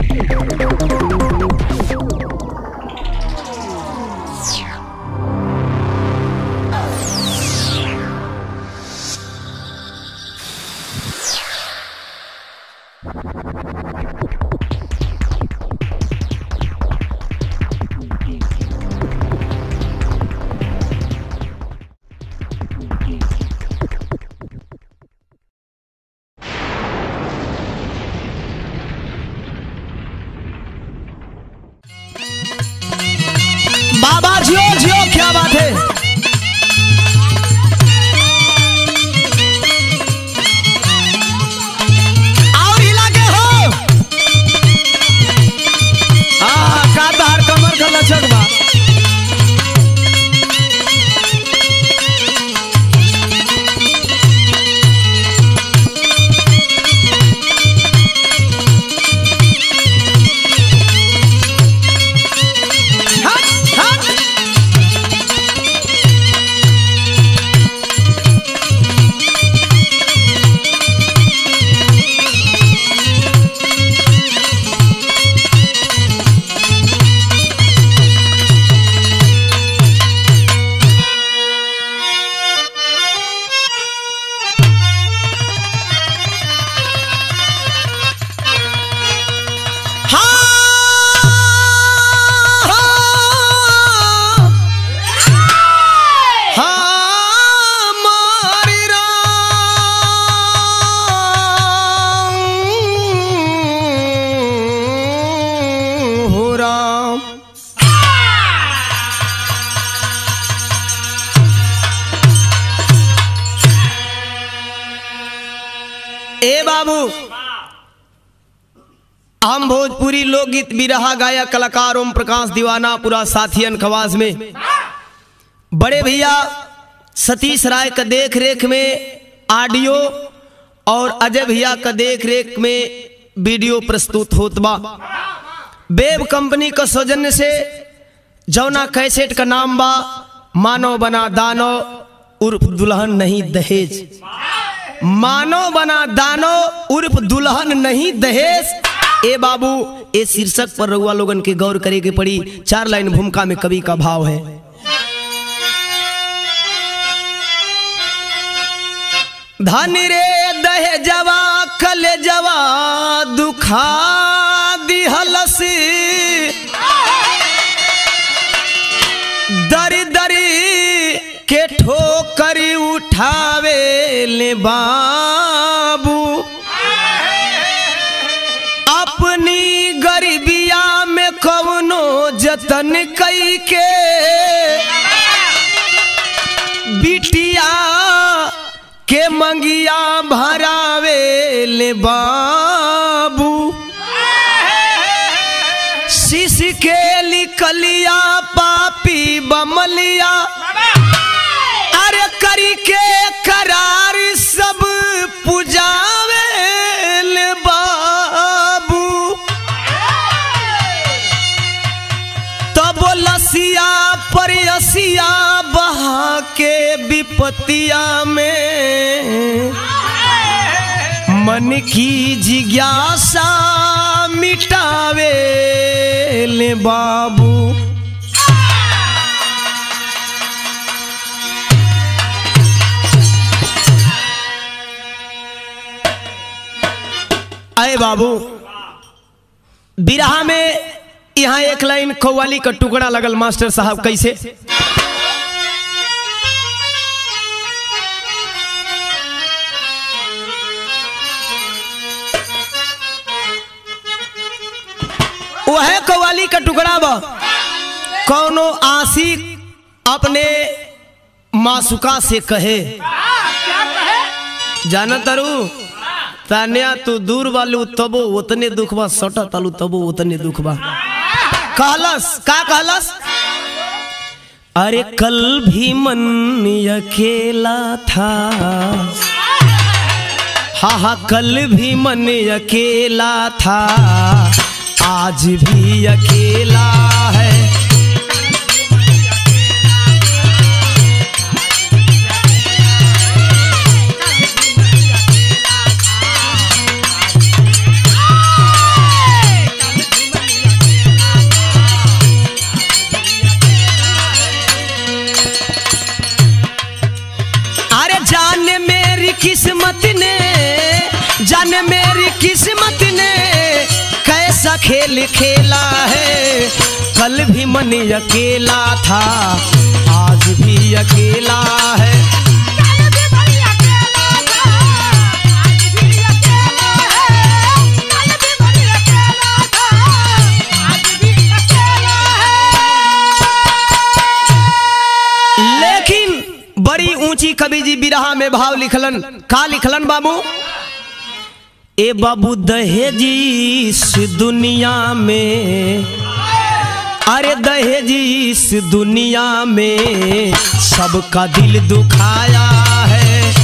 बाबा जियो जियो क्या बात है आओ हिला के हो हाँ का तार कमर का लचक बा हट हट ए बाबू हम भोजपुरी लोकगीत बिरहा गायक कलाकार ओम प्रकाश दीवाना पूरा साथियन खवास में बड़े भैया सतीश राय का देख रेख में ऑडियो और अजय भैया का देख रेख में वीडियो प्रस्तुत होत बा बेब कंपनी का सौजन्य से जौना कैसेट का नाम बा मानव बना दानो उर्फ दुल्हन नहीं दहेज मानो बना दानो उर्फ दुल्हन नहीं दहेज ए बाबू ए शीर्षक पर रउआ लोगन के गौर करे के पड़ी चार लाइन भूमिका में कवि का भाव है धन रे दहेजवा कल जवा दुखा दिहलसी दरी दरी के ठोकरी उठावे ले बाबू अपनी गरीबिया में कवनो जतन कई के बिटिया के मंगिया भरावे ले बाबू शीश के लिकलिया पापी बमलिया अरे करी के करार सब पुजावे ले बाबू तब लसिया परसिया बहा के विपतिया में मन की जिज्ञासा मिटावे ले बाबू अय बाबू बिरहा में यहाँ एक लाइन कव्वाली का टुकड़ा लगल मास्टर साहब कैसे वह कव्वाली का टुकड़ा बा कौनो आशिक अपने मासुका से कहे जाना तरु तान्या तू दूर वालू तबो उतने दुख बा सटा तालू तबो उतने दुख बा कहलस का कहलस अरे कल भी मन अकेला था हाँ हाँ कल भी मन अकेला था आज भी अकेला है किस्मत ने जाने मेरी किस्मत ने कैसा खेल खेला है कल भी मन अकेला था आज भी अकेला है लेकिन बड़ी ऊंची कवि जी बिरहा में भाव लिखलन का लिखलन बाबू ए बाबू दहेजी इस दुनिया में अरे दहेजी इस दुनिया में सबका दिल दुखाया है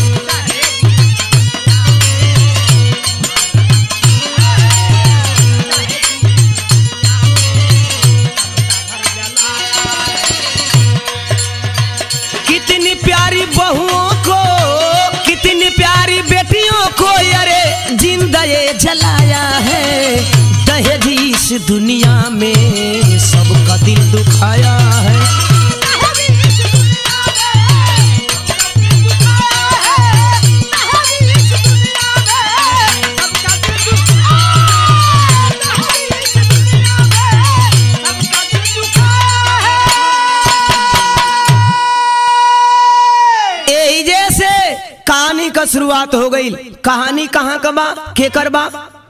कितनी प्यारी बहुओं को कितनी प्यारी बेटियों को अरे जिंदा ये जलाया है दहेज इस दुनिया में सबका दिल दुखाया है यही जैसे कहानी का शुरुआत हो गई कहानी कहाँ का बा के कर बा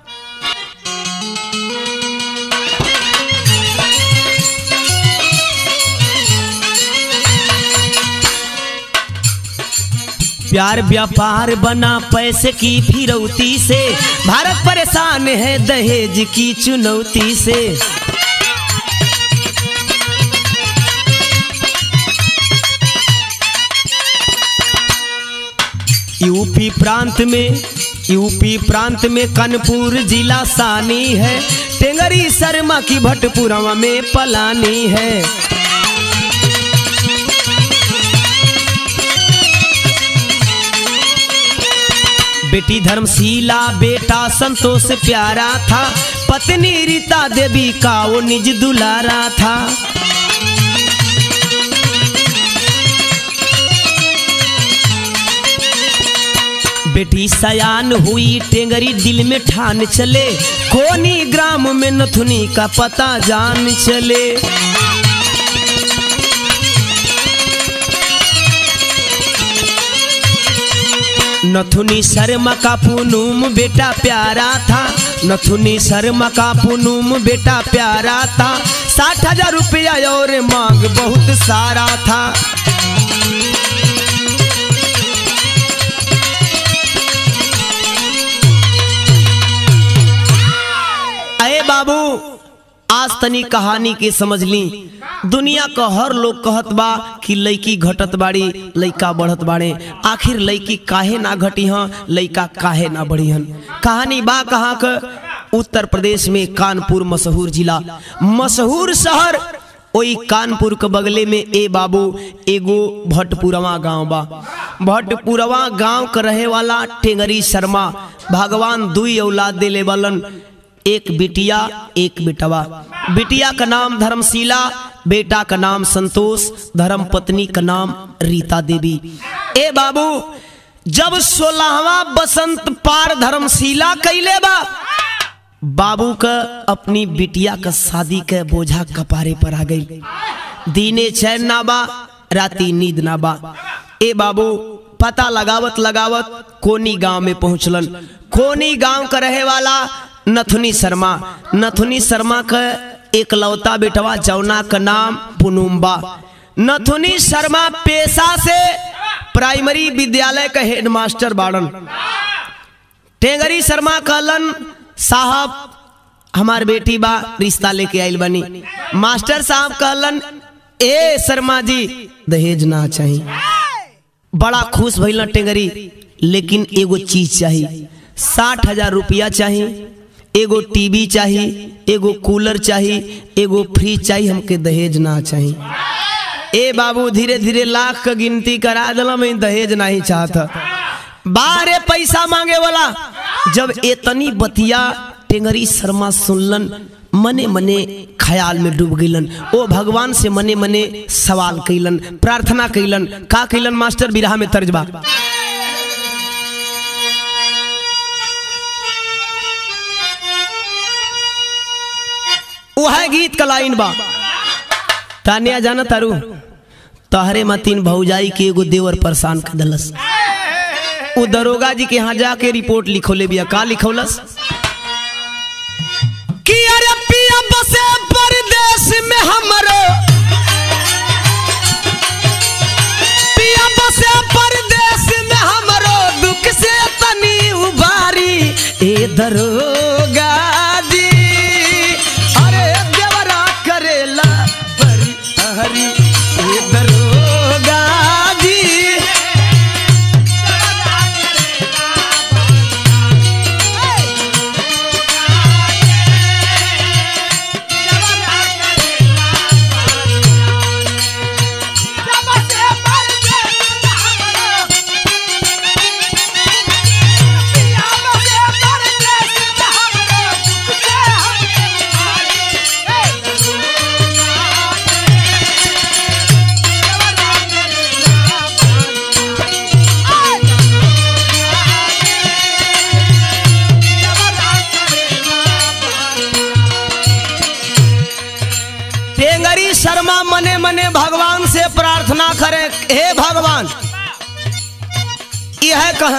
प्यार व्यापार बना पैसे की फिरौती से भारत परेशान है दहेज की चुनौती से यूपी प्रांत में यूपी प्रांत में कानपुर जिला सानी है टेंगरी शर्मा की भटपुरवा में पलानी है बेटी धर्मशीला बेटा संतोष प्यारा था पत्नी रीता देवी का वो निज दुलारा था बेटी सयान हुई टेंगरी दिल में ठान चले कोनी ग्राम में नथुनी का पता जान चले नथुनी शर्मा का पुनुम बेटा प्यारा था नथुनी शर्मा का पुनुम बेटा प्यारा था साठ हजार रुपया और मांग बहुत सारा था अरे बाबू आज तनी कहानी के समझ ली दुनिया का हर लोग कहत बा कि लड़की घटत बाड़ी लड़का बढ़त बाड़े आखिर लड़की काहे ना घटी हं लड़का काहे ना बढ़ी हन कहानी बा कहाँ का उत्तर प्रदेश में कानपुर मशहूर जिला मशहूर शहर ओई कानपुर के बगले में ए बाबू एगो भटपुरवा गांव बा भटपुरवा गांव के रहे वाला टेंगरी शर्मा भगवान दुई औलाद देले वालन एक बिटिया एक बेटवा बिटिया का नाम धर्मशीला बेटा का नाम संतोष धर्म पत्नी का नाम रीता देवी ए बाबू जब सोलहवा बसंत पार धर्मशीला कैले बा बाबू का अपनी बिटिया का शादी के बोझा कपारे पर आ गई दीने चैन ना बा राती नींद ना बा ए बाबू पता लगावत लगावत कोनी गांव में पहुंचलन कोनी गांव का रहे वाला नथुनी शर्मा नथुनी शर्मा का एकलौता बेटवा जौना का नाम पुनुम्बा नथुनी शर्मा पेशा से प्राइमरी विद्यालय का हेडमास्टर बाड़न टेंगरी शर्मा कहलन साहब हमार बेटी बा रिश्ता लेके आइल बनी मास्टर साहब कहलन ए शर्मा जी दहेज ना चाहिए बड़ा खुश भइल टेंगरी लेकिन एगो चीज चाहिए साठ हजार रुपया चाहिए एगो टीवी चाहिए एगो कूलर चाहिए एगो फ्रिज चाहिए हमके दहेज ना चाहिए ए बाबू धीरे धीरे लाख का गिनती करा दिला मैं दहेज नहीं चाहता बारे पैसा मांगे वाला जब एतनी बतिया टेंगरी शर्मा सुनलन मने मने ख्याल में डूब गईलन ओ भगवान से मने मने सवाल कैलन प्रार्थना कैलन का कैलन मास्टर बिरहा में तर्जबा वह गीत का लाइन बा तानिया जाना तारू तहरे मतीन भौजाई के एगो देवर परेशान कर दलस वो दरोगा जी के यहाँ जाके रिपोर्ट लिखोले बिया का लिखौलस कि अरे पिया बसे परदेश में हमरो पिया बसे परदेश में हमरो दुख से तनी उबारी ए दरोगा जी अरे देवरा करेला बरी हरी ए दरोगा जी टेंगरी शर्मा मने मने भगवान से प्रार्थना करे हे भगवान यह कह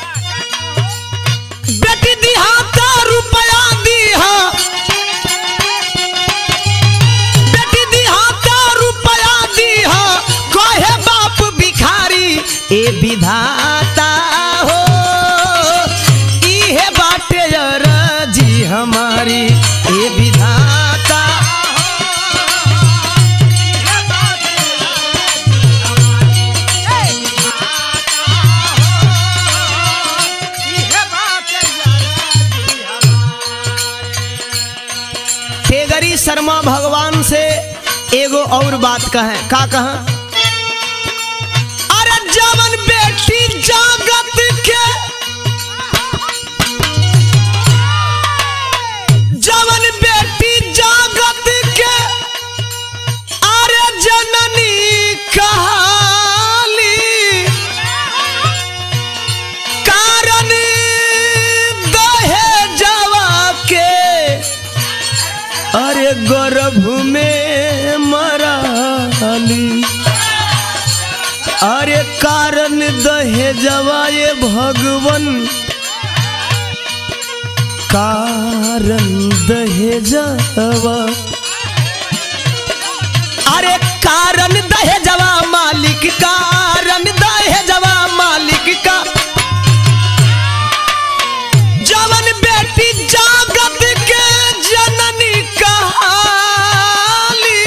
बेटी दिहा तो रुपया दिहा बेटी दिहा तो रुपया दिहा कहे बाप भिखारी ए विधाता हो इहे बाटे जी हमारी ए विधाता तेगरी शर्मा भगवान से एगो और बात कहे का कहा अरे जवन बेटी जागत के जवन बेटी जागत के अरे जननी कहाली कारण दहे जवा के अरे गर्भ में मराली अरे कारण दहे जवाए भगवन कारण दहे जवा अरे कारण दहे जवा मालिक कारण दहे जवा मालिक का जवन बेटी जागत के जननी कहाली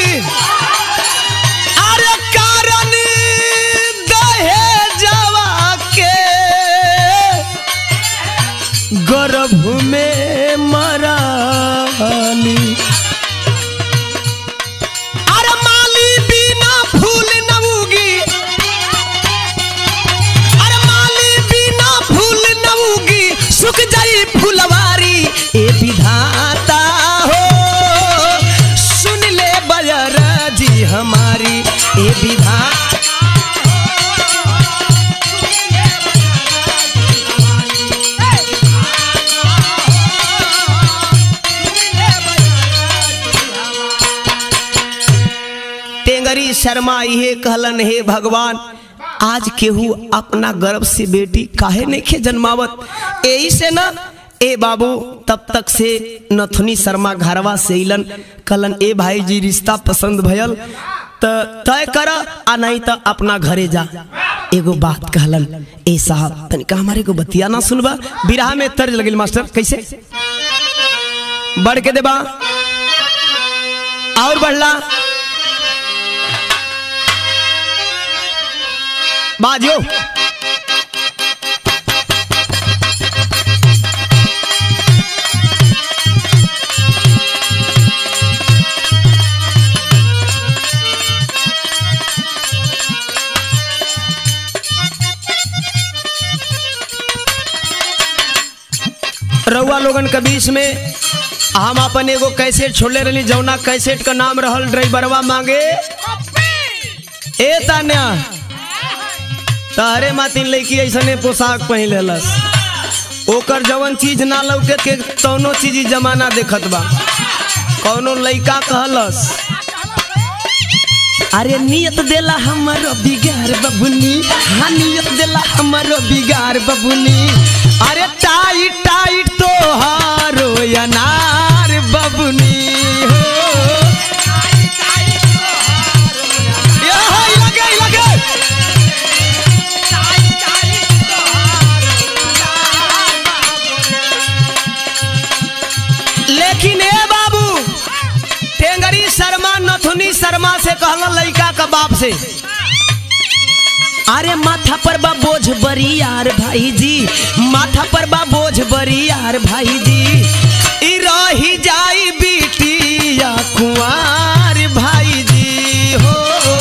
अरे कारण दहे जवा के गर्भ में मराली अरे माली बिना फूल न उगी अरे माली बिना फूल न उगी सुख जाई फुलवारी ए विधाता हो सुन ले बजर जी हमारी ए विधाता टेंगरी शर्मा ये कहलन हे भगवान आज केहू अपना गर्भ से बेटी काहे नहीं खे जन्मावत यही से ना ए बाबू तब तक से नथुनी शर्मा घरवा से इलन कहलन ए भाई जी रिश्ता पसंद भयल त तय कर आ नहीं तो अपना घरे जा एगो बात कहलन ए साहब तनिका हमारे को बतिया ना सुनबा बिरहा में तर्ज लगिल मास्टर कैसे बढ़ के देबा और बढ़ला बाजियो रउआ लोगन के बीच में हम अपन एगो कैसेट छोड़ले रही जौना कैसेट का नाम रहल ड्राइवरवा मांगे ए तान्या तारे मातिन लड़की ऐसने पोशाक पहन लेलस ओकर जवन चीज ना लौके के तौनो चीज ई जमाना देखत बा कौनो लइका कहलस अरे नियत देला हमरो बिगार बबुनी हाँ नियत देला हमरो बिगार बबुनी अरे टाइट टाइट तो हारो अनार बबुनी हो ये हाय लगे लगे लेकिन ए बाबू टेंगरी शर्मा नथुनी शर्मा से कहल लड़का का बाप से अरे माथा पर बा बोझ बरी यार भाई जी माथा पर बा बोझ बरी यार भाई जी ई रही जाई बिटिया कुंवार भाई जी हो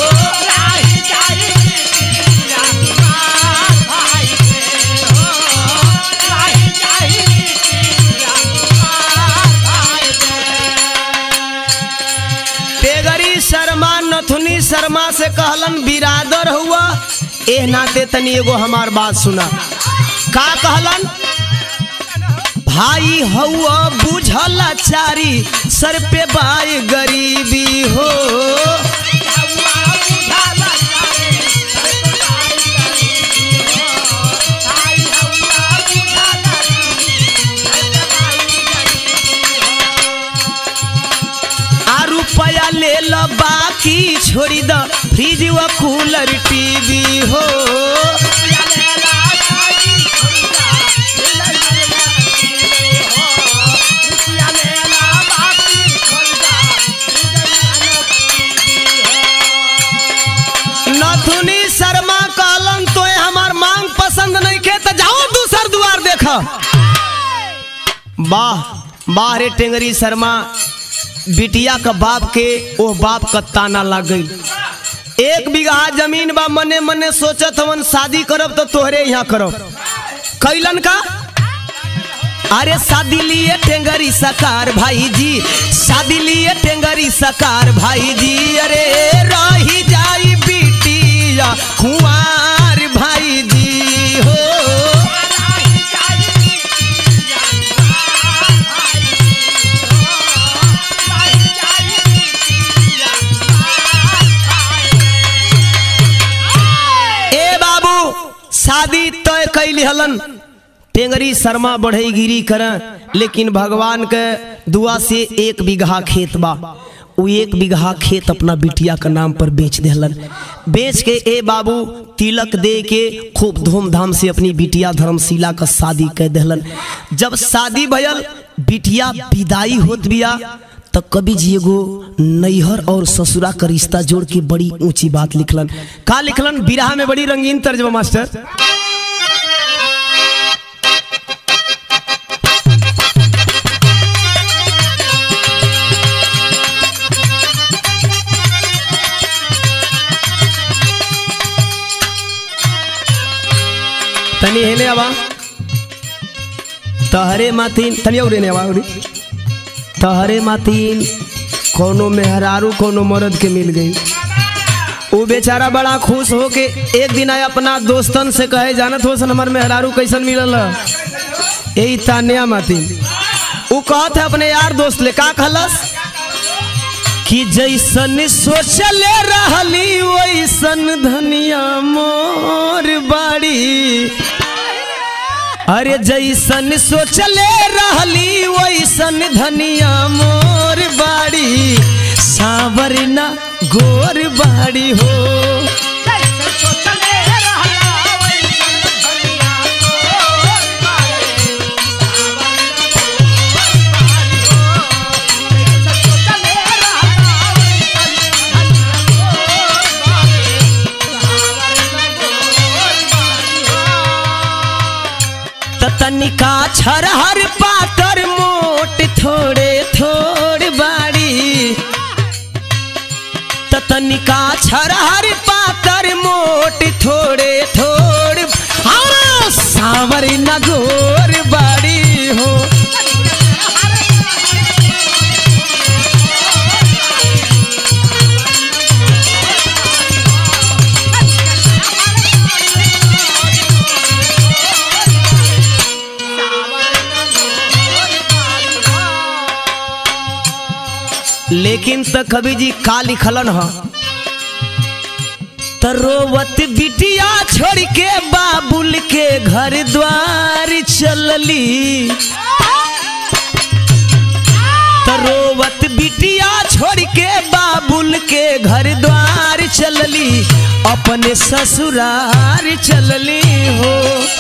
टेगरी शर्मा नथुनी शर्मा से कहलन बिरादर हुआ एह नाते तनी एगो हमार बात सुना का कहलन भाई हुआ बुझल चारी सर पे बाई गरीबी हो आ रुपया ले लो बाकी छोड़ी द फ्रिज व कूलर टीवी हो नथुनी शर्मा कहलन तो हमार मांग पसंद नहीं खे तो जाओ दूसर दुआर देखा वाह वाह रे टेंगरी शर्मा बिटिया का बाप के ओ बाप का ताना लग गई एक बीघा जमीन बा मने मने सोचत हवन शादी करब तो तोहरे यहाँ करब कैलन का अरे शादी लिए टेंगरी सकार भाई जी शादी लिए टेंगरी सकार भाई जी अरे रही जाई बिटिया कुंवार भाई जी हो ए बाबू शादी तय कैली हलन टेंगरी शर्मा बढ़ई गिरी कर लेकिन भगवान के दुआ से एक बीघा खेत बा वो एक बीघा खेत अपना बिटिया के नाम पर बेच देहलन बेच के ए बाबू तिलक दे के खूब धूमधाम से अपनी बिटिया धर्मशिला का शादी कर देहलन जब शादी भयल बिटिया विदाई होत बिया तो कवि जी एगो नैहर और ससुरा का रिश्ता जोड़ के बड़ी ऊंची बात लिखलन का लिखलन बिरहा में बड़ी रंगीन तर्जमा मास्टर तनी हेने आवा तहरे मातीन तनी और ने आवा उरी तहरे मातीन कोनो मेहरारू कोनो मर्द के मिल गई वो बेचारा बड़ा खुश हो के एक दिन आया अपना दोस्तन से कहे जानत हो सन हमार मेहरारू कैसन मिलल यही तानिया मातीन वो कहत है अपने यार दोस्त ले का कहलस कि जैसन सोचले रहली वैसन धनिया मोर बाड़ी अरे जैसन सोचले रहली वैसन धनिया मोर बाड़ी सावर न गोर बाड़ी हो त तनिका छरहर पातर मोट थोड़े थोड़ बाड़ी त तनिका छरहर पातर मोट थोड़े थोड़ हाँ सावर नगोर बाड़ी हो लेकिन त कवि जी का लिखलन ह त रोवत बिटिया छोड़ के बाबुल के घर द्वार चलली त रोवत बिटिया छोड़ के बाबुल के घर द्वार चलली अपने ससुरार चलली हो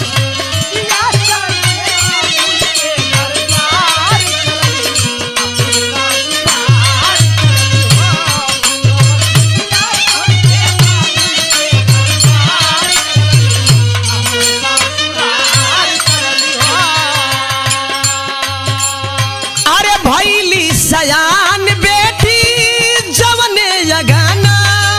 अरे भैली सयान बेटी जवने जगाना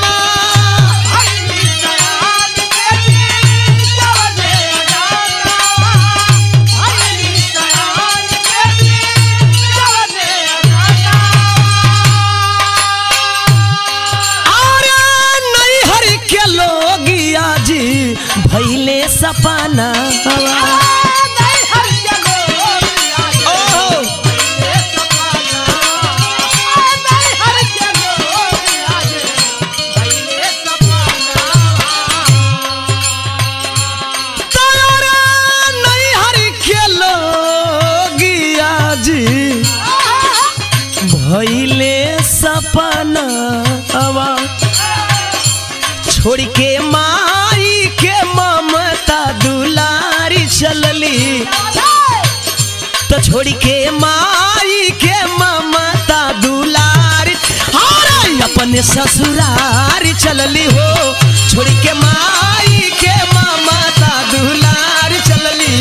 अरे नैहर के लोग आज भैले सपना ओहो तारा नैहर के लोग आज भैले सपना छोड़ के माई के ममता दुलारी चलली तो छोड़ के माई के ममता दुलारी अरे अपने ससुरार चलली हो छोड़ के माई के ममता दुलार चलली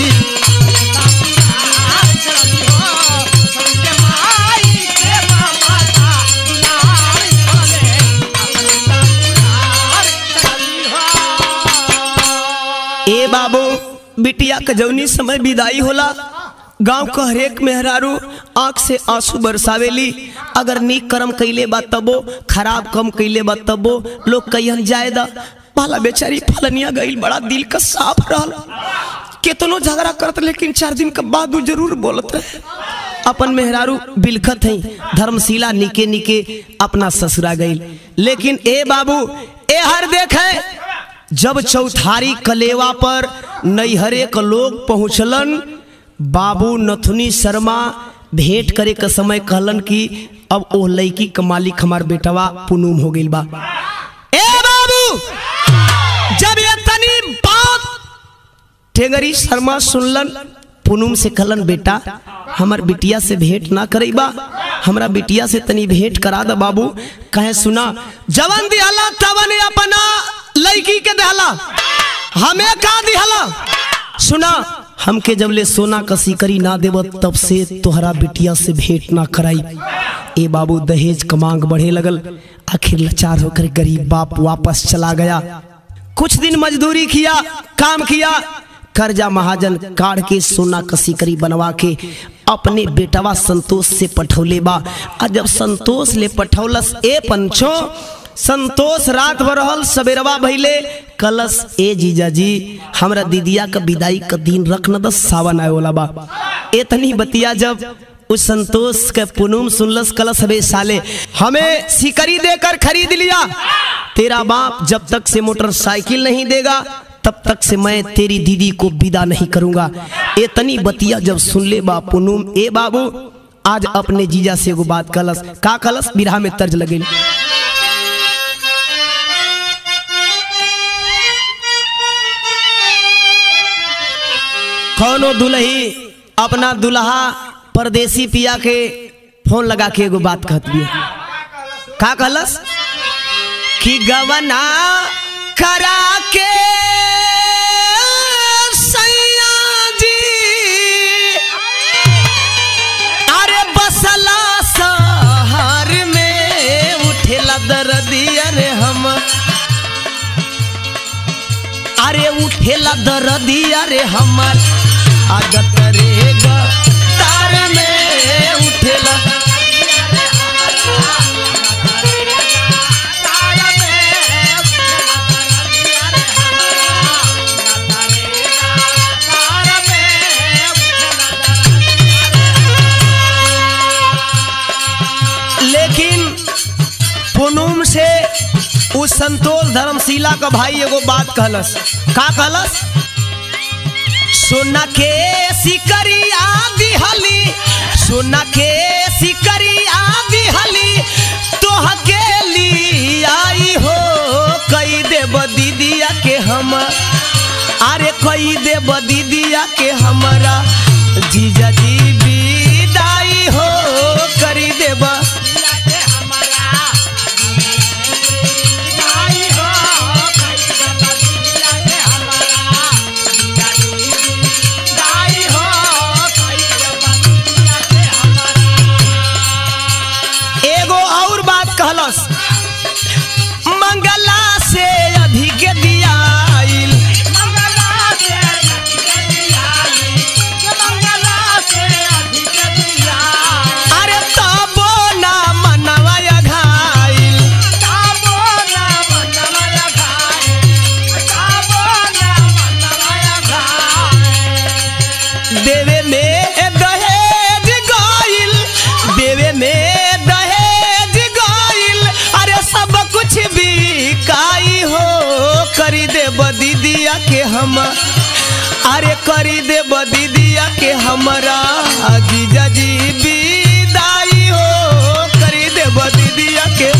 ए बाबू बिटिया के जौनी समय विदाई होला गांव का हरेक मेहरारू आंख से आंसू बरसावेली अगर नीक कर्म कैले बा तबो खराब कम कैले बा तबो लोग कहियन जायदा पाला बेचारी फलनिया गईल बड़ा दिल का साफ रहल केतनो झगड़ा करत लेकिन चार दिन के बाद उ जरूर बोलत रहे अपन मेहरारू बिलखत है धर्मशिला निके निके अपना ससुरा गईल लेकिन ए बाबू ए हर देखे जब चौथारी कलेवा पर नैहरे क लोग पहुँचलन बाबू नथुनी शर्मा भेंट करे के समय कहलन कि अब ओ लड़की के मालिक हमार बेटवा पुनूम हो गइल बा ए बाबू जब ये तनी बात टेंगरी शर्मा सुनलन पुनूम से कहलन बेटा हमर बिटिया से भेंट ना करेबा हमरा बिटिया से तनी भेंट करा द बाबू कहे सुना जवन दिहला तवन अपना लड़की के दहला हमें का दिहला सुना हमके जब ले सोना का सिकरी ना देव तब से तोहरा बिटिया से भेंट ना कराई ए बाबू दहेज का मांग बढ़े लगल आखिर लाचार होकर गरीब बाप वापस चला गया कुछ दिन मजदूरी किया काम किया कर्जा महाजन काढ़ के सोना कसी करी बनवा के अपने बेटवा संतोष से पठौले बा आ जब संतोष ले पठौलस ए पंचो संतोष रात भर रहल सवेरवा भइले कलश ए जीजा जी हमरा दीदिया का विदाई का दिन रख न दस सावन आए वाला बा एतनी बतिया जब उस संतोष के पुनुम सुनलस कलश हबे साले हमें सिकरी देकर खरीद लिया तेरा बाप जब तक से मोटरसाइकिल नहीं देगा तब तक से मैं तेरी दीदी को विदा नहीं करूंगा एतनी बतिया जब सुन ले बा पुनुम ए बाबू आज अपने जीजा से एगो बात कलस का कलस बिरहा में तर्ज लगे कौनो दुल्ही अपना दुल्हा परदेसी पिया के फोन लगा के एगो बात कहत बिया का कहलस कि गवना करा के सैया जी अरे बसला शहर में उठेला दर्दिया रे हम अरे उठेला दर्दिया रे हमर आगत रे तार में उठेला लेकिन से उस संतोष धर्मशिला का भाई एगो बात कहलस का कहलस सोना के सिकरिया दिहली सोना के सिकरिया दिहली तोह के ली आई हो कई देब दीदिया के हम अरे कई देब दीदिया के हमारा जीजा जी विदाई हो करी देब एगो और बात कहलस मंगला से अधिक दियाइल अरे तबो ना मनवा घाइल देवे में दहेज गाइल देवे में दहेज गाइल अरे सब कुछ बिकाई हो करी दे दीदिया के हम अरे करी दे दीदिया के हमरा जीजा जी विदाई हो करी दे दीदिया के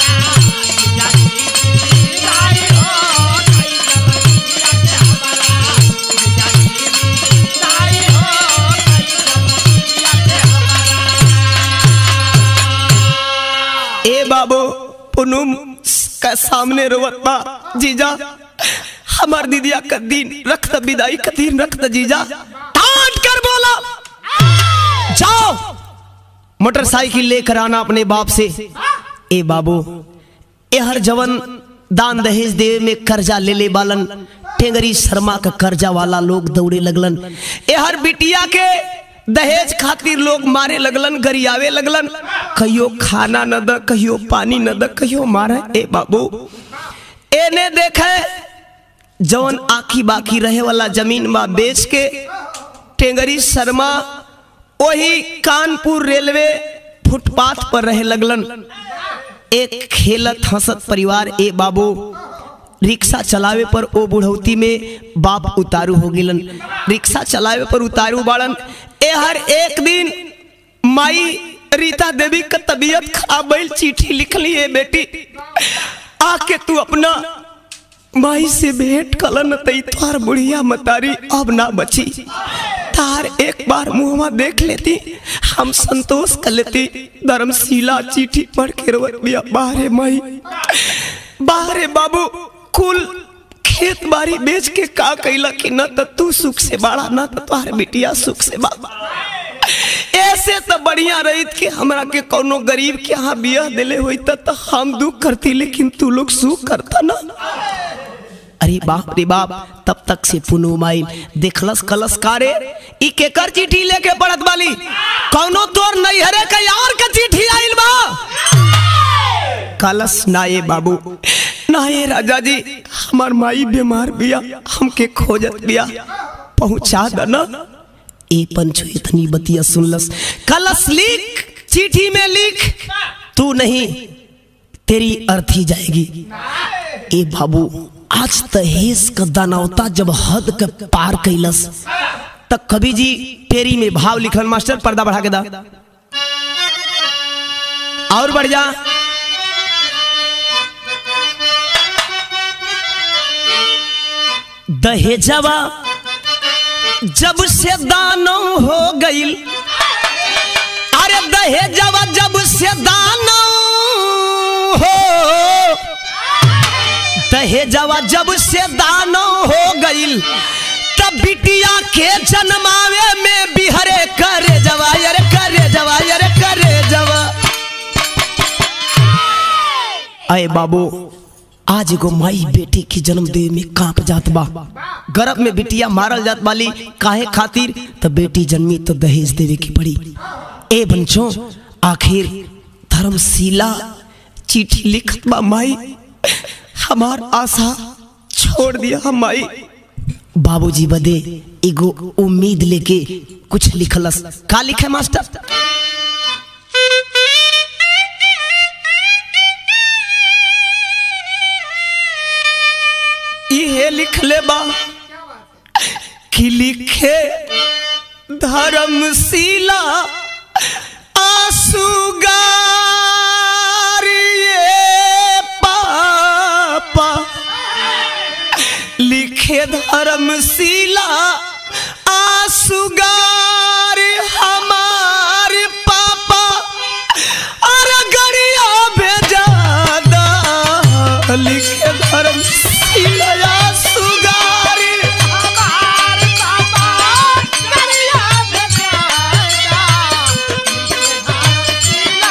ए बाबू पुनुम का सामने रोवत बा जीजा हमार दीदिया का दिन रक्त विदाई का दिन रक्त जीजा डांट कर बोला जाओ मोटरसाइकिल लेकर आना अपने बाप से ए बाबू ए हर जवन दान दहेज देवे में कर्जा ले ले बालन टेंगरी शर्मा का कर्जा वाला लोग दौड़े लगलन ए हर बिटिया के दहेज खातिर लोग मारे लगलन गरियावे लगलन कहियो खाना न द कहियो पानी न द कहियो मारे ए बाबू एने देखे जवन आखी बाकी रहे वाला जमीन बा बेच के टेंगरी शर्मा वही कानपुर रेलवे फुटपाथ पर रहे लगलन एक खेलत हंसत परिवार ए बाबू रिक्शा चलावे पर ओ बुढ़ौती में बाप उतारू हो गिलन रिक्शा चलावे पर उतारू बाड़न ए हर एक दिन माई रीता देवी का तबीयत खराब भइल चिट्ठी लिखली है बेटी आके तू अपना माई से भेंट कलन तई तोहार बुढ़िया मतारी अब ना बची तार एक बार मुहमा देख लेती हम संतोष कर लेती धर्मशिला चिट्ठी पढ़ के रोवत बिया बाहरे माई बाहरे बाबू कुल खेत बाड़ी बेच के का कैला कि न त तू सुख से बाड़ा न त तोहार बिटिया सुख से बाबा ऐसे तो बढ़िया रहित कि हमरा के कोनो गरीब के यहाँ बियाह दिले हुई त त हम दुख करती लेकिन तू लोग सुख करता ना अरे बाप रे बाप तब तक से पुनो माइल देखलस कलस कारे ई केकर चिट्ठी लेके पड़त वाली कौनो तोर नैहरे का यार का चिट्ठी आइल बा कलस नाये बाबू नाये राजा जी हमार माई बीमार बिया हमके खोजत बिया पहुंचा दना ए पंचो इतनी बतिया सुनलस कलस लिख चिट्ठी में लिख तू नहीं तेरी अर्थी जाएगी ए बाबू आज तहेज का दानवता जब हद के पार कैलस तब कवि जी पेरी में भाव लिखल मास्टर पर्दा बढ़ा के दा और बढ़ जा दहेजवा जब से दानो हो गईल अरे दहेजवा जब से दानो हो दहेजवा जब से दानो हो गईल तब बिटिया के जन्मावे में बिहरे करे जवा अरे करे जवा अरे करे जवा अय बाबू आज एगो माई बेटी की जन्म दे में कांप जात बा गर्भ में बिटिया मारल जात वाली काहे खातिर तो बेटी जन्मी तो दहेज देवे की पड़ी ए बंचो आखिर धर्मशिला चिट्ठी लिखत बा माई हमार आशा छोड़ दिया हम माई बाबूजी बदे एगो उम्मीद लेके कुछ लिखलस का लिखे मास्टर सुनौले बा कि लिखे धर्मशिला आसुगारिये पापा लिखे धर्मशिला आसुगार हमार पापा अरे गरिया भेजा दा लिखे धर्मशिला आसुगार हमार पापा करिया भेजाएगा शीला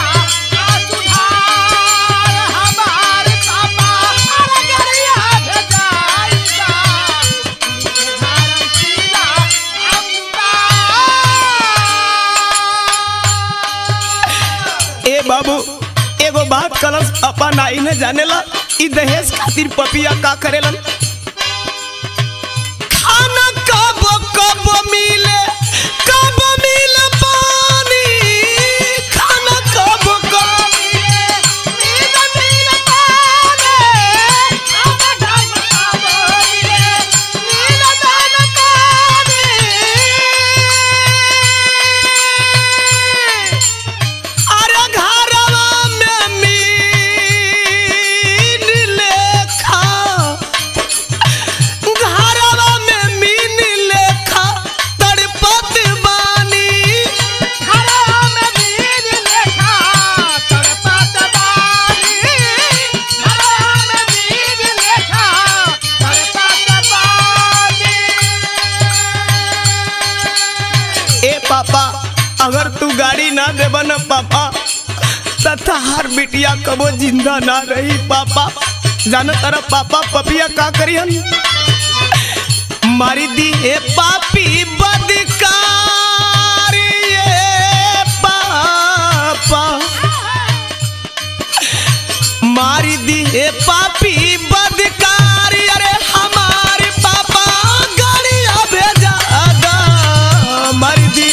सुधार हमार पापा अरे करिया भेजाएगा शीला ए बाबू एगो बात कलस अपन आई न जानेला ई दहेज खातिर पपिया का करेलन खाना कब कब मिले कब मिले पानी खाना कब कब अरे घरवा में मीन लेखा घरवा में मीन लेखा तड़पत बानी ए पापा अगर तू गाड़ी ना देबा न पापा तथा हर बिटिया कबो जिंदा ना रही पापा जान तारा पापा पपिया का करियन मारी दी हे पापी बदकार ये पापा मारी दी हे पापी बदकार अरे हमारे पापा गाड़िया भेजा दा मारी दी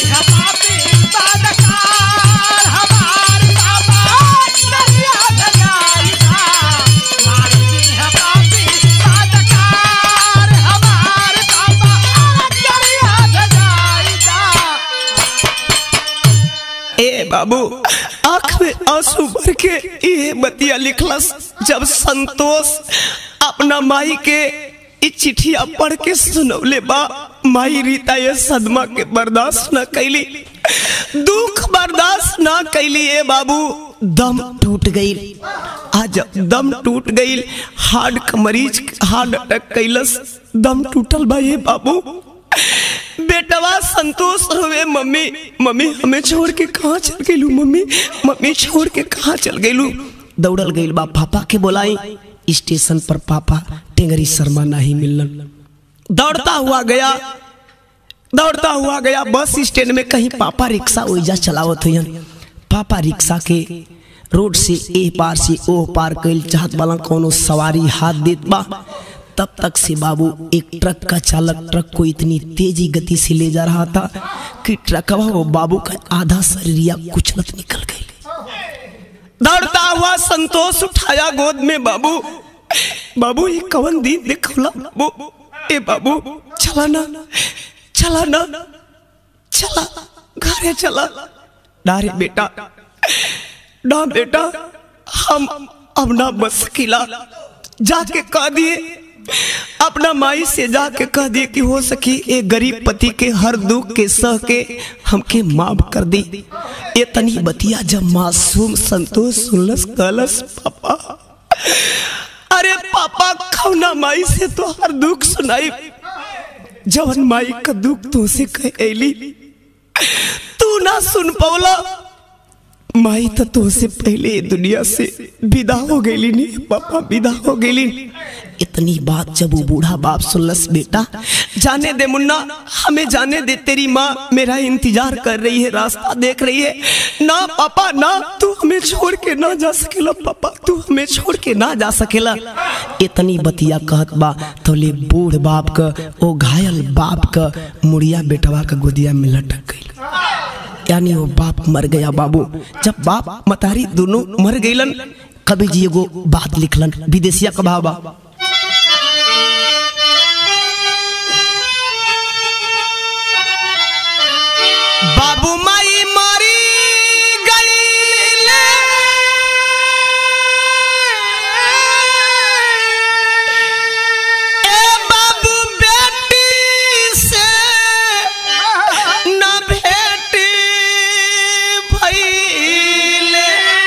ए बाबू आंख में आंसू भर के ये बतिया लिखलस जब संतोष अपना माई के ई चिठिया पढ़ के सुनौले बा माई रीता ये सदमा के बर्दाश्त न कैली दुख बर्दाश्त न कैली ए बाबू दम टूट गई आज दम टूट गई हार्ट का मरीज हार्ट अटैक कैलस दम टूटल बा ये बाबू बेटवा संतोष हुए मम्मी मम्मी हमें छोड़ के कहाँ चल गईलू मम्मी मम्मी छोड़ के कहाँ चल गईलू दौड़ल गईल बा पापा के बोलाई स्टेशन पर पापा टेंगरी शर्मा नहीं मिलन दौड़ता हुआ गया दौड़ता हुआ गया बस स्टैंड में कहीं पापा रिक्शा ओइजा चलावत हुई पापा रिक्शा के रोड से ए पार से ओ पार कैल चाहत वाला कोनो सवारी हाथ देत बा तब तक से बाबू एक ट्रक का चालक ट्रक को इतनी तेजी गति से ले जा रहा था कि ट्रकवा वो बाबू का आधा शरीरिया कुचलत निकल गई दौड़ता हुआ संतोष उठाया गोद में बाबू बाबू ये कवन दिन देखला बाबू ए बाबू चला ना चला ना चला घरे चला डारे बेटा ना बेटा हम अब ना बस किला जाके कह दिए अपना माई से जाके कह दिए कि हो सकी ए गरीब पति के हर दुख के सह के हमके माफ कर दी ये तनी बतिया जब मासूम संतोष सुनलस कहलस पापा अरे पापा खौना माई से तो हर दुख सुनाई जवन माई का दुख तो से कह ऐली तू ना सुन पौला माई तो तो से पहले ये दुनिया से विदा हो गई नी पापा विदा हो गई इतनी बात जब वो बूढ़ा बाप सुनलस बेटा जाने दे मुन्ना हमें जाने दे तेरी माँ मेरा इंतजार कर रही है रास्ता देख रही है ना पापा ना तू हमें छोड़ के ना जा सकेला पापा तू हमें छोड़ के ना जा सकेला इतनी बतिया कहत बा तो ले बूढ़ बाप का ओ घायल बाप का मुड़िया बेटवा का गोदिया में लटक गई यानी वो बाप मर गया बाबू जब बाप मतारी दोनों मर गईलन कभी जी एगो बात लिखलन विदेशिया का भावा बाबू माई मरी गईले ए बाबू बेटी से न भेटी भइले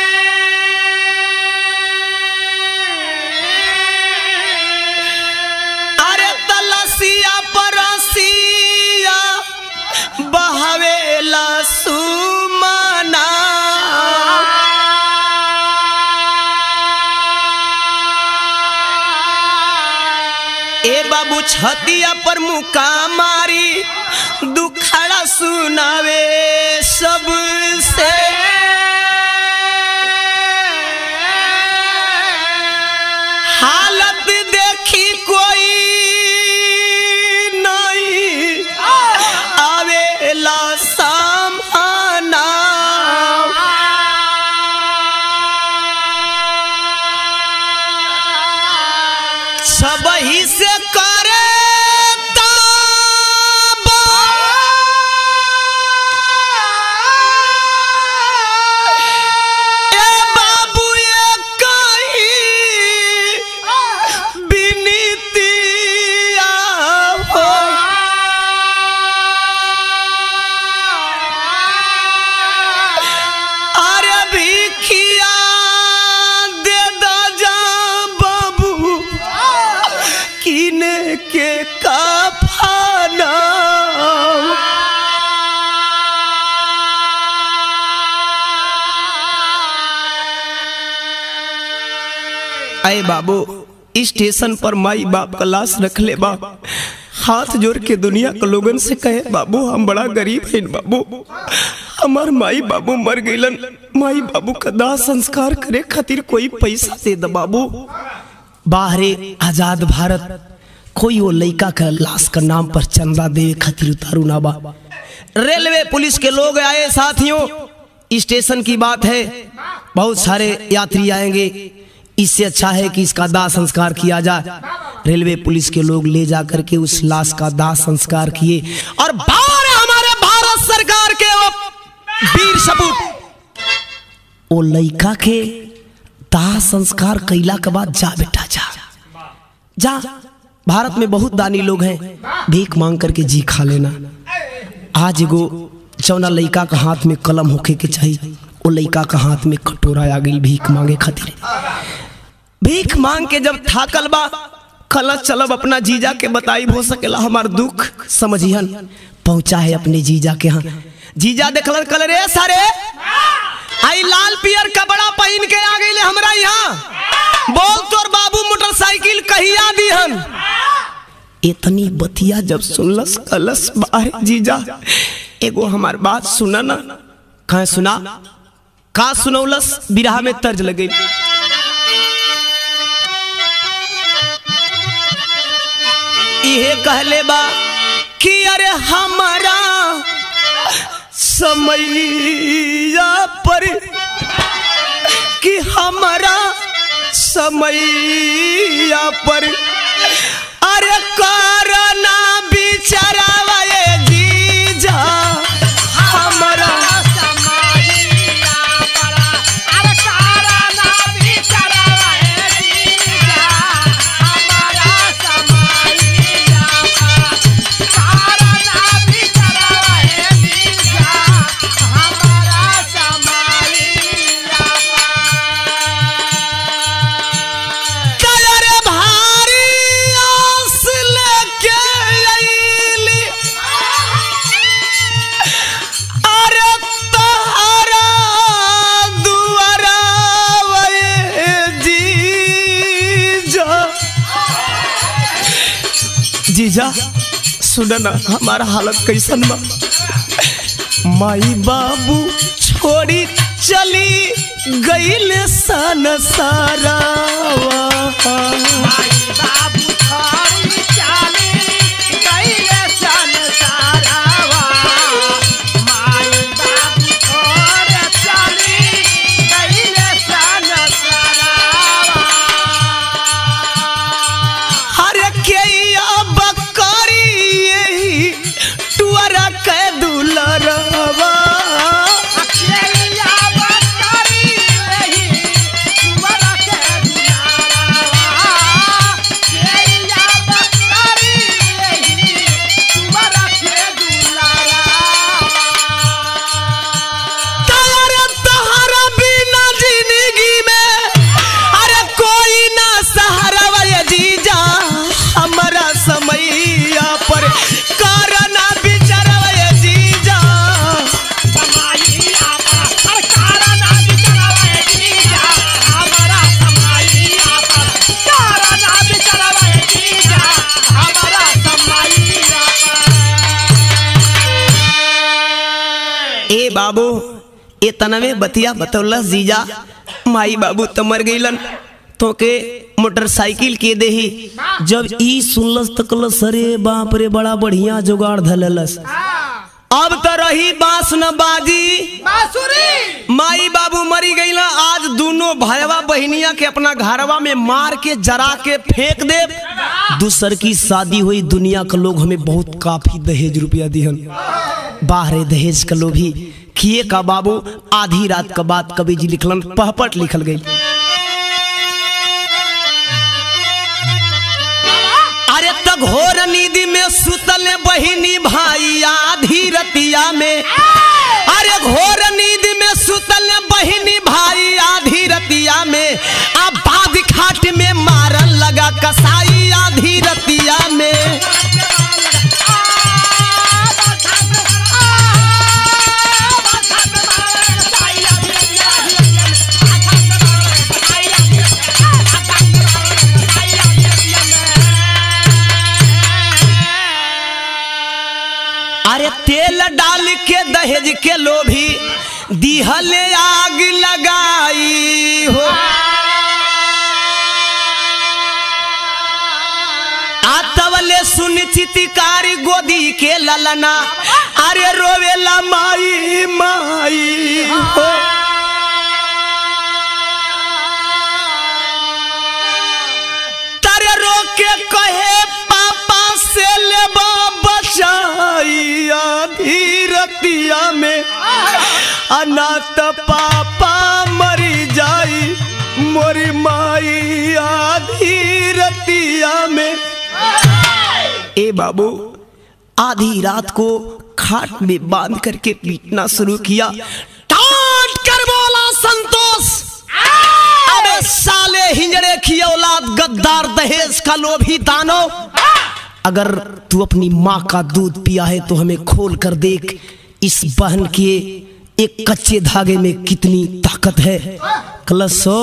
अरे तलसिया परसिया बहवेला सुमना ए बाबू छतिया पर मुका मारी दुखड़ा सुनावे सबसे हालत देखी कोई नहीं आवेला सामना सब ही से करे ए बाबू ये कहीं बिनतिया हो अरे भिखिया दे दा जा बाबू किने के कफाना अरे बाबू स्टेशन पर माई बाप का लाश रख ले बा हाथ जोड़ के दुनिया के लोगन से कहे बाबू हम बड़ा गरीब हैं बाबू हमार माई बाबू मर गईलन माई बाबू का दाह संस्कार करे खातिर कोई पैसा दे द बाबू बाहरे आजाद भारत कोई वो लड़का का लाश का नाम पर चंदा दे खातिर उतारू ना बा रेलवे पुलिस के लोग आए साथियों स्टेशन की बात है बहुत सारे यात्री आएंगे इससे अच्छा है कि इसका दाह संस्कार किया जाए रेलवे पुलिस के लोग ले जा करके उस लाश का दाह संस्कार किए और बाहर हमारे भारत सरकार के वो वीर सपूत ओ लड़का के दाह संस्कार कैला के बाद जा बेटा जा जा भारत में बहुत दानी लोग हैं भीख मांग करके जी खा लेना आज एगो जौना लड़का का हाथ में कलम होके के चाहिए वो लड़का का हाथ में कटोरा आ गई भीख मांगे खातिर भीख मांग के जब थाकल बा कल चलब अपना जीजा के बताई हो सकेला हमार दुख समझिहन पहुंचा है अपने जीजा के यहाँ जीजा देखल कल रे सारे आई लाल पियर कपड़ा पहन के आ गई हमरा यहाँ बोल तोर बाबू मोटरसाइकिल कहिया दिहन इतनी बतिया जब सुनलस कलस बाहर जीजा एगो हमार बात सुना ना कहे सुना का सुनौलस बिरहा में तर्ज लगे इहे कहले बा कि अरे हमारा समैया पर कि हमारा समैया पर अरे करना बिचारावा ये जीजा हमारा कलर भारी आस लेके अइली अरे तहरा दुआरा वे जीजा जीजा सुन ना हमारा हालत कैसन बा माई बाबू छोड़ी चली गईल सन सारावा हर के बकरी यही टुअरा के दुलरवा बाबू ए तनवे बतिया बतौलस जीजा माई बाबू तो मर गईलन तो के मोटरसाइकिल के देही जब ई सुनलस तो कहलस अरे बाप रे बड़ा बढ़िया जुगाड़ धललस अब तो रही बांस न बाजी बांसुरी माई बाबू मरी गई ना आज दोनों भाईवा बहनिया के अपना घरवा में मार के जरा के फेंक दे दूसर की शादी हुई दुनिया के लोग हमें बहुत काफी दहेज रुपया दिहन बाहरे दहेज का लोभी किए का बाबू आधी रात का बात कवि जी लिखलन पहपट लिखल गई अरे तक घोर नींद में सुतल बहिनी भाई आधी रतिया में अरे घोर नींद में सुतल बहिनी भाई आधी रतिया में आ बाद खाट में मारन लगा कसाई आधी रतिया में अरे तेल डाल के दहेज के लोभी दिहले आग लगाई हो आतवले सुन चितिकारी गोदी के ललना अरे रोवेला माई माई हो तारे रोके कहे पापा से लेबा बचाई आधी रतिया में अनाथ पापा मरी जाई मोरी माई आधी रतिया में ए बाबू आधी रात को खाट में बांध करके पीटना शुरू किया डांट कर बोला संतोष अबे साले हिंजड़े की औलाद गद्दार दहेज का लोभी दानव अगर तू अपनी माँ का दूध पिया है तो हमें खोल कर देख इस बहन के एक कच्चे धागे में कितनी ताकत है कलसो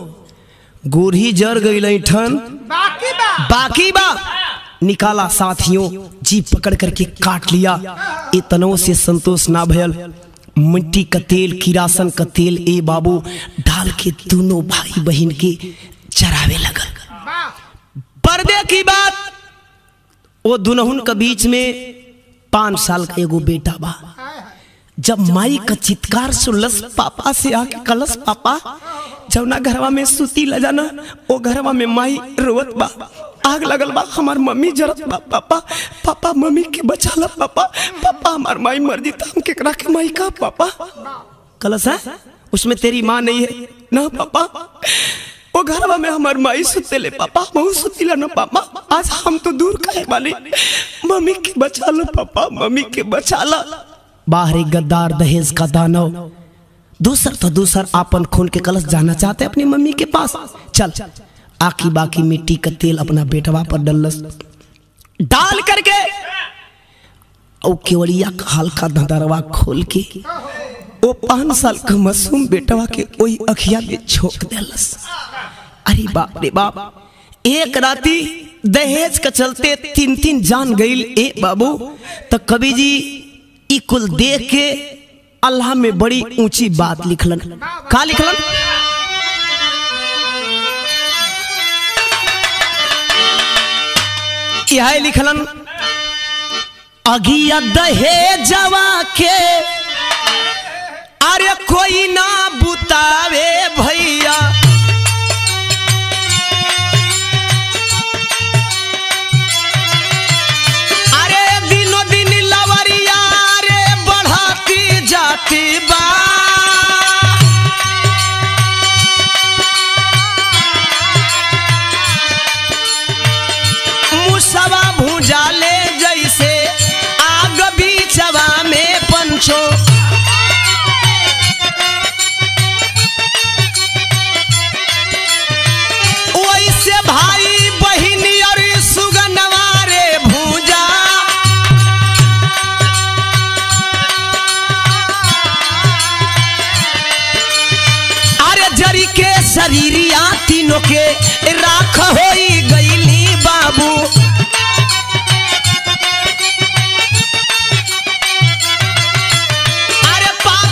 गोरी जर गई ठन बाकी बा बाकी बा निकाला साथियों जी पकड़ करके काट लिया इतनों से संतोष ना भयल मिट्टी का तेल किरासन का तेल ए बाबू डाल के दोनों भाई बहन के चरावे लगल बा पर्दे की बात वो दुनहुन के बीच में पांच साल का एगो बेटा बा जब माई का चित्कार सुनलस पापा से आके कलस पापा जवना घरवा में सुती ल जाना ओ घरवा में माई रोवत बा आग लगल बा हमार मम्मी जरत बा पापा पापा मम्मी के बचाला पापा पापा हमार माई मर जी हम केकरा के माई का पापा कलस है उसमें तेरी माँ नहीं है ना पापा वो घरवा में हमार माई सुते ले पापा बहु सुतीला ना पापा आज हम तो दूर कहे वाले मम्मी के बचा लो पापा मम्मी के बचा ला बाहरी गद्दार दहेज का दानव दूसर तो दूसर आपन खून के कलश जाना चाहते अपनी मम्मी के पास चल आकी बाकी मिट्टी का तेल अपना बेटवा पर डलस डाल करके और केवड़िया का हल्का धंधरवा खोल के वो पाँच साल का मासूम बेटवा के वही अखिया में छोक देलस अरे बाप रे बाप एक राती दहेज के चलते तीन तीन जान गईल ए बाबू तो कवि जी ई कुल देख के अल्लाह में बड़ी ऊंची बात लिखलन का लिखलन यह लिखलन अगिया दहेजवा के अरे कोई ना बुतावे भैया अरे दिनो दिन लवरिया रे बढ़ती जाती बा मुसवा भूजाले जैसे आग बीचवा में पंचो वैसे भाई बहिनी और सुगनवा रे भूजा अरे जरी के शरीरिया तीनों के राख होई गईली बाबू अरे पाप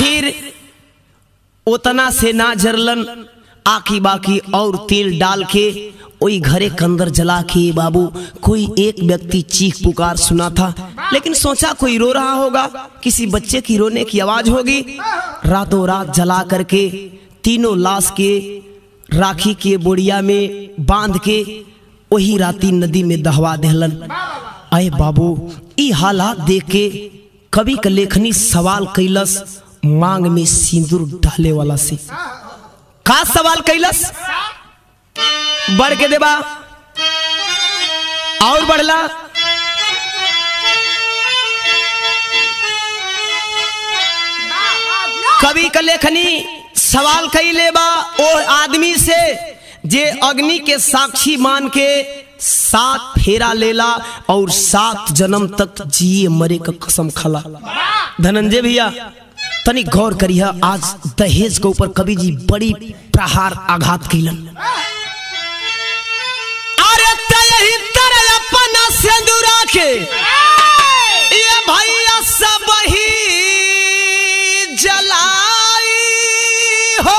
आखिर उतना से ना जरलन आकी बाकी और तेल डाल के वही घरे के अंदर जला के बाबू कोई एक व्यक्ति चीख पुकार सुना था लेकिन सोचा कोई रो रहा होगा किसी बच्चे की रोने की आवाज होगी रातों रात जला करके तीनों लाश के राखी के बोड़िया में बांध के वही राती नदी में दहवा देहलन अय बाबू ई हालात देख के कवि का लेखनी सवाल कैलस मांग में सिंदूर डाले वाला से का सवाल कैलस बढ़ के देबा और बढ़ला कवि का लेखनी सवाल कैले बा ओ आदमी से जे अग्नि के साक्षी मान के सात फेरा लेला और सात जन्म तक जिए मरे का कसम खला धनंजय भैया तनी गौर करिया आज दहेज के ऊपर कवि जी बड़ी प्रहार आघात कैलन अरे तयही तरह अपना सिंदूरा के ये भैया सब ही जलाई हो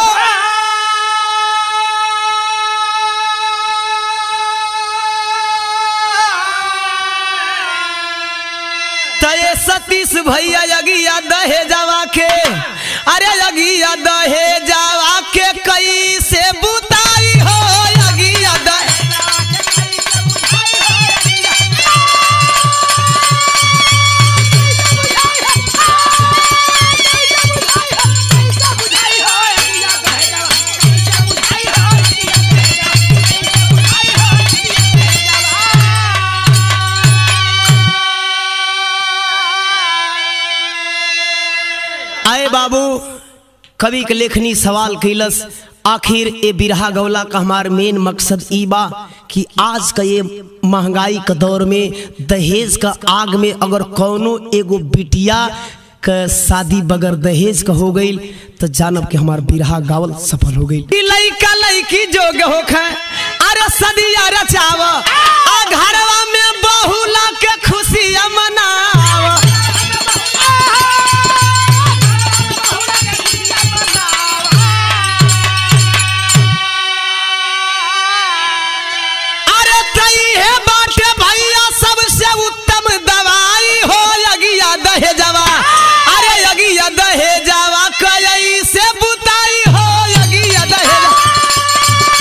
तये सतीश भैया यगिया दहे जावा के अरे यगिया दहे जावा के कई से बुताई हो यगिया दहे आए बाबू कवि के लेखनी सवाल कैलस आखिर ए बिरहा गौला का हमार मेन मकसद ई बा कि आज का ये महंगाई का दौर में दहेज का आग में अगर कौनो एगो बिटिया का शादी बगैर दहेज का हो गई तो जानब के हमार बिरहा गावल सफल हो गई लइका लइकी जोग होखे अरे सदिया रचाव आ घरवा में बहुला के खुशियां मनाव अरे तई है बाटे भैया सबसे उत्तम दवाई हो यगिया दहे जावा अरे यगिया दहे जावा कई से बुताई हो यगिया दहे जावा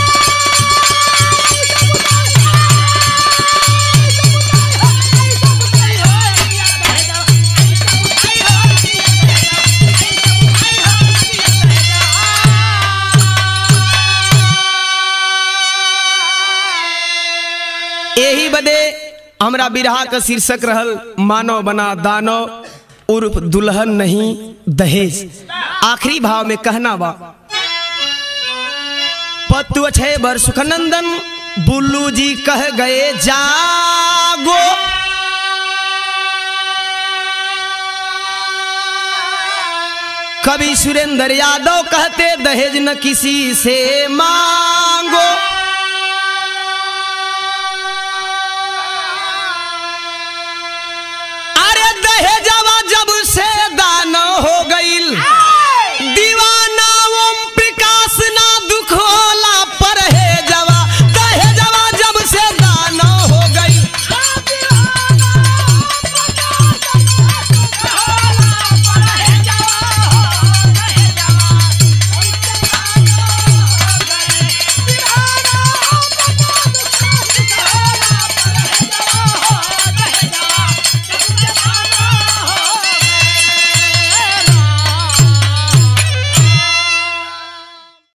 यही बदे हमरा बिरहा का शीर्षक रहल मानव बना दानव उर्फ दुल्हन नहीं दहेज आखिरी भाव में कहना बा पतु छे बर सुखनंदन बुल्लू जी कह गए जागो कवि सुरेंद्र यादव कहते दहेज न किसी से मांगो अरे दहेजवा जब से दान हो